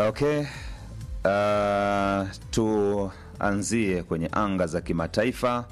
Okay. Uh, tuanzie kwenye anga za kimataifa,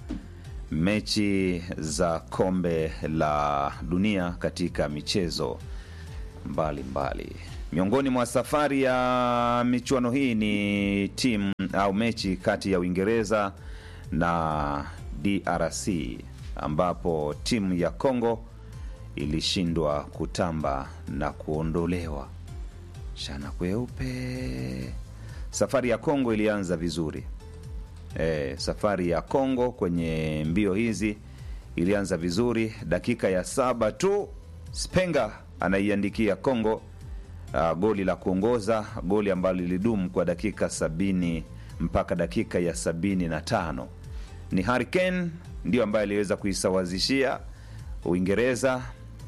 mechi za kombe la dunia katika michezo mbalimbali mbali. Miongoni mwa safari ya michuano hii ni timu au mechi kati ya Uingereza na DRC ambapo timu ya Kongo ilishindwa kutamba na kuondolewa shana kweupe. Safari ya Kongo ilianza vizuri e, safari ya Kongo kwenye mbio hizi ilianza vizuri. Dakika ya saba tu Spenga anaiandikia Kongo uh, goli la kuongoza, goli ambalo lilidumu kwa dakika sabini mpaka dakika ya sabini na tano. Ni Harry Kane ndio ambaye aliweza kuisawazishia Uingereza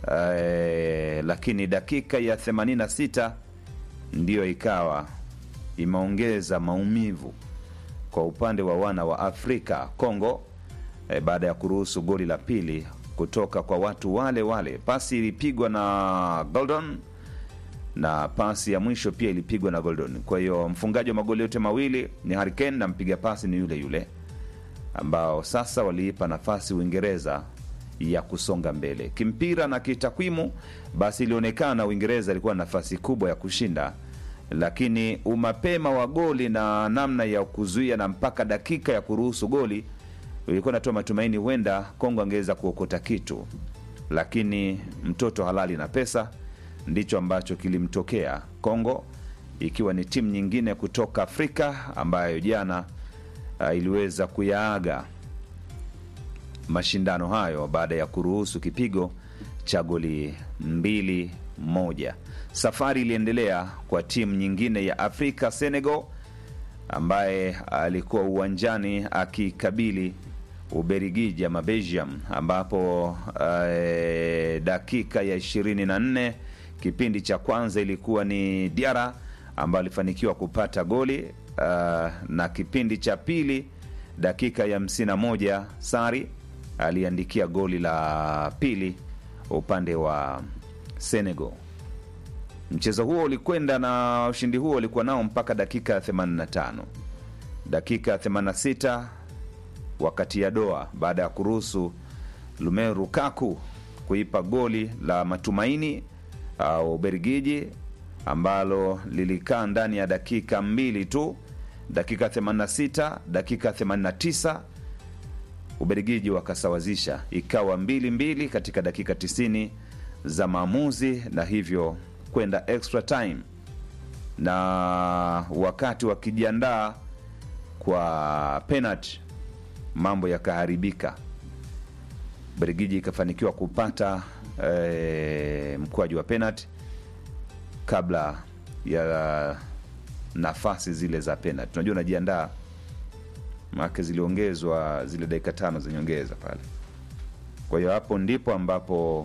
eh, lakini dakika ya 86 ndiyo ikawa imeongeza maumivu kwa upande wa wana wa Afrika Kongo eh, baada ya kuruhusu goli la pili kutoka kwa watu wale wale. Pasi ilipigwa na Goldon na pasi ya mwisho pia ilipigwa na Goldon. Kwa hiyo mfungaji wa magoli yote mawili ni Harry Kane na mpiga pasi ni yule yule, ambao sasa waliipa nafasi Uingereza ya kusonga mbele kimpira na kitakwimu. Basi ilionekana Uingereza ilikuwa na nafasi kubwa ya kushinda, lakini umapema wa goli na namna ya kuzuia na mpaka dakika ya kuruhusu goli ilikuwa natoa matumaini huenda Kongo angeweza kuokota kitu, lakini mtoto halali na pesa ndicho ambacho kilimtokea Kongo, ikiwa ni timu nyingine kutoka Afrika ambayo jana uh, iliweza kuyaaga mashindano hayo baada ya kuruhusu kipigo cha goli mbili moja. Safari iliendelea kwa timu nyingine ya Afrika, Senegal, ambaye alikuwa uwanjani akikabili Uberigiji ama Belgium, ambapo uh, dakika ya 24 kipindi cha kwanza ilikuwa ni Diara ambaye alifanikiwa kupata goli uh, na kipindi cha pili dakika ya 51 Sari aliandikia goli la pili upande wa Senegal. Mchezo huo ulikwenda na ushindi huo ulikuwa nao mpaka dakika ya 85. Dakika ya 86 wakati ya doa, baada ya kuruhusu Romelu Lukaku kuipa goli la matumaini uh, Ubelgiji ambalo lilikaa ndani ya dakika mbili tu, dakika 86, dakika 89 Ubelgiji wakasawazisha ikawa mbili mbili katika dakika 90 za maamuzi na hivyo kwenda extra time, na wakati wakijiandaa kwa penalty mambo yakaharibika. Ubelgiji ikafanikiwa kupata e, mkwaju wa penalty kabla ya nafasi zile za penalty. Unajua, unajiandaa maake ziliongezwa zile dakika tano za nyongeza pale. Kwa hiyo hapo ndipo ambapo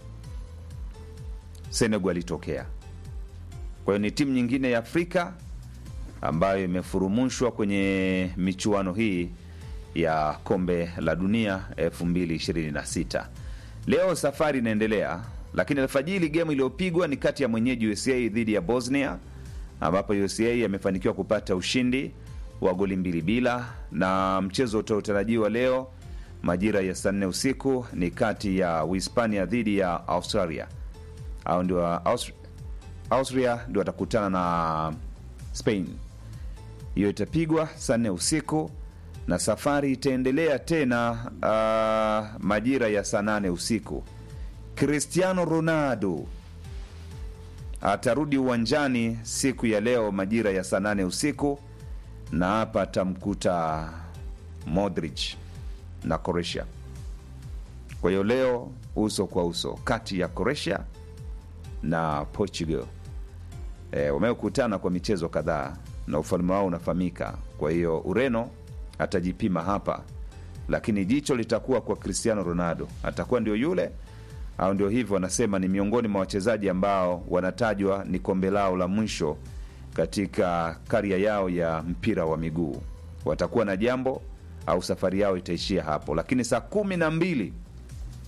Senegal ilitokea. Kwa hiyo ni timu nyingine ya Afrika ambayo imefurumushwa kwenye michuano hii ya kombe la dunia 2026. Leo safari inaendelea, lakini alfajiri gemu iliyopigwa ni kati ya mwenyeji USA dhidi ya Bosnia, ambapo USA amefanikiwa kupata ushindi wa goli mbili bila, na mchezo utaotarajiwa leo majira ya saa nne usiku ni kati ya Uhispania dhidi ya Australia au ndio Austria, Austria ndio watakutana na Spain. Hiyo itapigwa saa nne usiku na safari itaendelea tena uh, majira ya saa nane usiku. Cristiano Ronaldo atarudi uwanjani siku ya leo majira ya saa nane usiku, na hapa atamkuta Modric na Croatia. Kwa hiyo leo uso kwa uso kati ya Croatia na Portugal. E, wamekutana kwa michezo kadhaa na ufalme wao unafahamika. Kwa hiyo Ureno atajipima hapa, lakini jicho litakuwa kwa Cristiano Ronaldo. Atakuwa ndio yule au ndio hivyo, wanasema ni miongoni mwa wachezaji ambao wanatajwa ni kombe lao la mwisho katika karia yao ya mpira wa miguu. Watakuwa na jambo au safari yao itaishia hapo, lakini saa kumi na mbili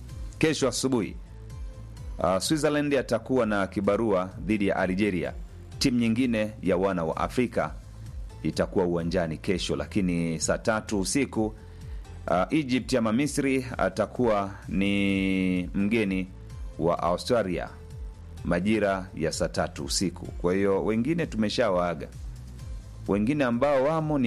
kesho asubuhi uh, Switzerland atakuwa na kibarua dhidi ya Algeria timu nyingine ya wana wa Afrika itakuwa uwanjani kesho, lakini saa tatu usiku uh, Egypt ama Misri atakuwa ni mgeni wa Australia majira ya saa tatu usiku. Kwa hiyo wengine tumeshawaaga, wengine ambao wamo ni